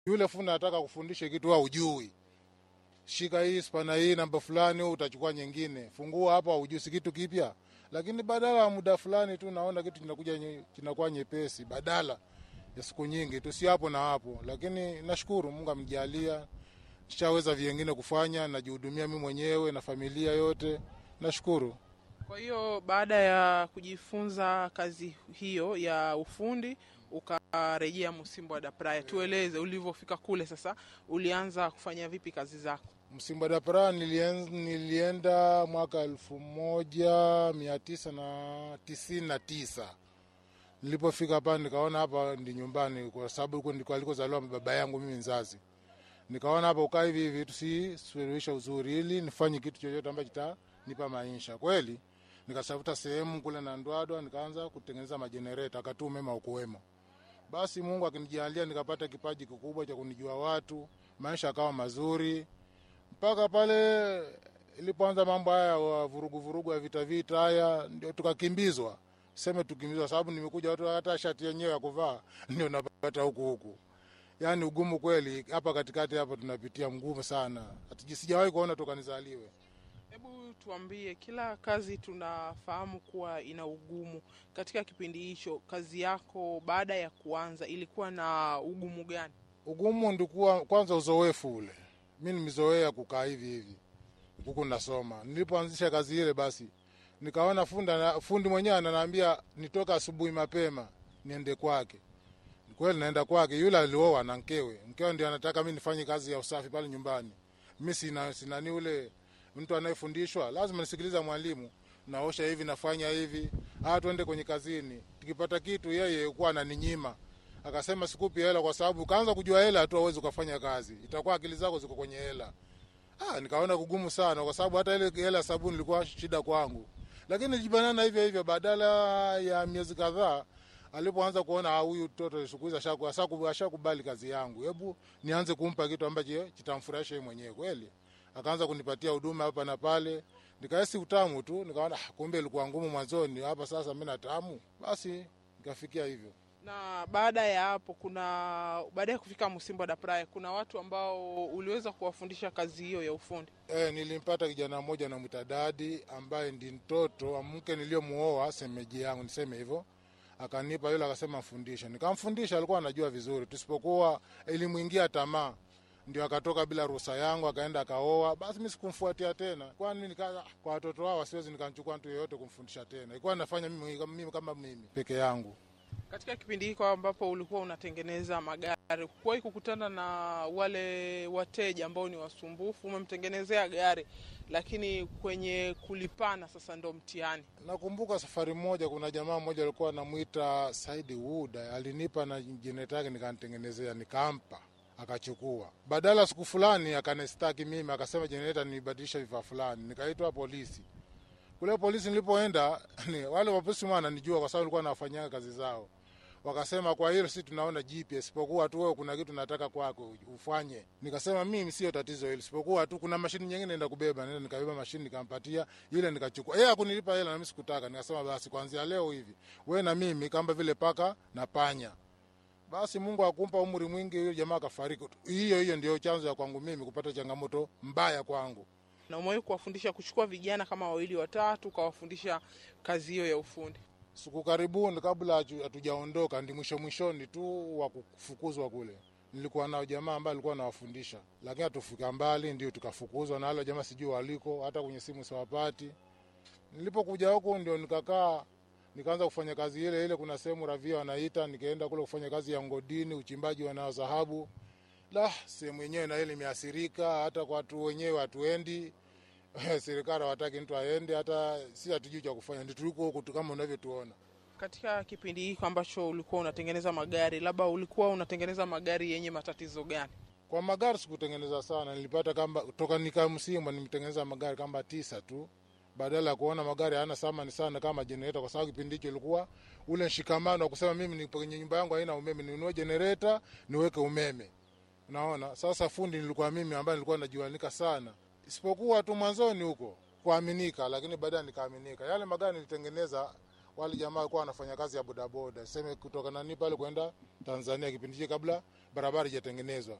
Yule fundi anataka kufundisha kitu wewe hujui, shika hii spana hii namba fulani, wewe utachukua nyingine, fungua hapa, hujui si kitu kipya. Lakini badala ya muda fulani tu naona kitu kinakuja nye- kinakuwa nyepesi, badala ya siku nyingi tu, si hapo na hapo. Lakini nashukuru Mungu amjalia, nishaweza vingine kufanya, najihudumia mimi mwenyewe na familia yote, nashukuru. Kwa hiyo baada ya kujifunza kazi hiyo ya ufundi ukarejea Msimbo da Praia, tueleze ulivyofika kule. Sasa ulianza kufanya vipi kazi zako? Msimba da Praia nilien, nilienda mwaka elfu moja mia tisa na tisini na tisa. Nilipofika hapa nikaona hapa ndi nyumbani, kwa sababu huko ndiko alikozaliwa baba yangu mimi mzazi. Nikaona hapa ukaa hivi hivi tusisuluhisha uzuri, ili nifanye kitu chochote ambacho kitanipa maisha kweli. Nikatafuta sehemu kule na Ndwadwa, nikaanza kutengeneza majenereta, akati umeme ukuwemo. Basi Mungu akinijalia nikapata kipaji kikubwa cha kunijua watu, maisha akawa mazuri mpaka pale ilipoanza mambo haya wa vurugu vurugu ya vita vita haya, ndio tukakimbizwa, seme tukimbizwa, sababu nimekuja watu hata shati yenyewe ya kuvaa ndio napata huku huku. Yani ugumu kweli hapa katikati hapa tunapitia mgumu sana, Hatuji- sijawahi kuona toka nizaliwe. Hebu tuambie, kila kazi tunafahamu kuwa ina ugumu. Katika kipindi hicho, kazi yako baada ya kuanza ilikuwa na ugumu gani? Ugumu ndikuwa kwanza uzoefu ule, mi nimezoea kukaa hivi hivi huku nasoma. Nilipoanzisha kazi ile, basi nikaona funda, fundi mwenyewe ananiambia nitoka asubuhi mapema niende kwake. Kweli naenda kwake, yule alioa na mkewe, mkewe ndio anataka mi nifanye kazi ya usafi pale nyumbani. Mi sina sinani ule mtu anayefundishwa, lazima nisikiliza mwalimu, naosha hivi, nafanya hivi, ah, tuende kwenye kazini. Tukipata kitu, yeye kuwa ananinyima akasema sikupi hela kwa sababu kaanza kujua hela tu awezi ukafanya kazi, itakuwa akili zako ziko kwenye hela. Ah, nikaona kugumu sana kwa sababu hata ile hela ya sabuni ilikuwa shida kwangu, lakini nilijibanana hivyo hivyo. Badala ya miezi kadhaa, alipoanza kuona ah, huyu mtoto siku hizi ashaku- ashaku- ashakubali kazi yangu, hebu nianze kumpa kitu ambacho kitamfurahisha yeye mwenyewe kweli. Akaanza kunipatia huduma hapa na pale, nikahisi utamu tu, nikaona ah, kumbe ilikuwa ngumu mwanzoni, hapa sasa mimi na tamu. Basi nikafikia hivyo. Na baada ya hapo, kuna baada ya kufika Msimbo da Praia, kuna watu ambao uliweza kuwafundisha kazi hiyo ya ufundi. E, nilimpata kijana mmoja namwita Dadi ambaye ndi mtoto wa mke niliyomuoa semeji yangu, niseme hivyo. Akanipa yule, akasema mfundishe, nikamfundisha. Alikuwa anajua vizuri, tusipokuwa ilimwingia tamaa, ndio akatoka bila ruhusa yangu, akaenda akaoa. Basi mi sikumfuatia tena, kwani nika kwa watoto wao siwezi nikamchukua mtu yeyote kumfundisha tena, ilikuwa nafanya mimi, mimi kama mimi peke yangu. Katika kipindi hiko ambapo ulikuwa unatengeneza magari, kuwahi kukutana na wale wateja ambao ni wasumbufu? Umemtengenezea gari, lakini kwenye kulipana sasa ndo mtihani. Nakumbuka safari moja, kuna jamaa mmoja alikuwa anamwita Saidi Wuda, alinipa na jenereta yake nikanitengenezea, nikampa akachukua. Badala siku fulani akanistaki mimi, akasema jenereta nibadilisha vifaa fulani, nikaitwa polisi. Kule polisi nilipoenda ni, wale wapolisi mwana nijua kwa sababu nilikuwa nawafanyia kazi zao. Wakasema kwa hilo si tunaona GPS, isipokuwa tu wewe kuna kitu nataka kwako ufanye. Nikasema mimi sio tatizo hilo, isipokuwa tu kuna mashini nyingine naenda kubeba. Nenda nikabeba mashini nikampatia ile, nikachukua yeye hakunilipa hela na mimi sikutaka. Nikasema basi kuanzia leo hivi wewe na mimi kama vile paka na panya. Basi Mungu akumpa umri mwingi, yule jamaa akafariki. Hiyo hiyo ndio chanzo ya kwangu mimi kupata changamoto mbaya kwangu. Na umewahi kuwafundisha kuchukua vijana kama wawili watatu, ukawafundisha kazi hiyo ya ufundi? siku karibuni kabla hatu- hatujaondoka ndi mwisho mwishoni tu wa kufukuzwa kule nilikuwa nao jamaa ambaye alikuwa anawafundisha lakini hatufika mbali ndio tukafukuzwa na wale jamaa sijui waliko hata kwenye simu siwapati nilipokuja huku ndio nikakaa nikaanza kufanya kazi ile ile kuna sehemu ravia wanaita nikaenda kule kufanya kazi ya ngodini uchimbaji wa nao dhahabu la sehemu yenyewe na ile imeathirika hata kwa watu wenyewe hatuendi serikali hawataki mtu aende hata si hatujui cha kufanya ndio tuliko huku tu kama unavyotuona Katika kipindi hiko ambacho ulikuwa unatengeneza magari, labda ulikuwa unatengeneza magari yenye matatizo gani? Kwa magari sikutengeneza sana, nilipata kamba toka nika Msimba nimetengeneza magari kama tisa tu, badala ya kuona magari hayana thamani sana kama jenereta, kwa sababu kipindi hicho ilikuwa ule mshikamano wa kusema mimi ni kwenye nyumba yangu haina umeme, ninunue jenereta niweke umeme. Unaona, sasa fundi nilikuwa mimi ambaye nilikuwa najuanika sana, isipokuwa tu mwanzoni huko kuaminika, lakini baadaye nikaaminika. Yale magari nilitengeneza wale jamaa walikuwa wanafanya kazi ya bodaboda, seme kutoka nani pale kwenda Tanzania kipindi hicho kabla barabara ijatengenezwa.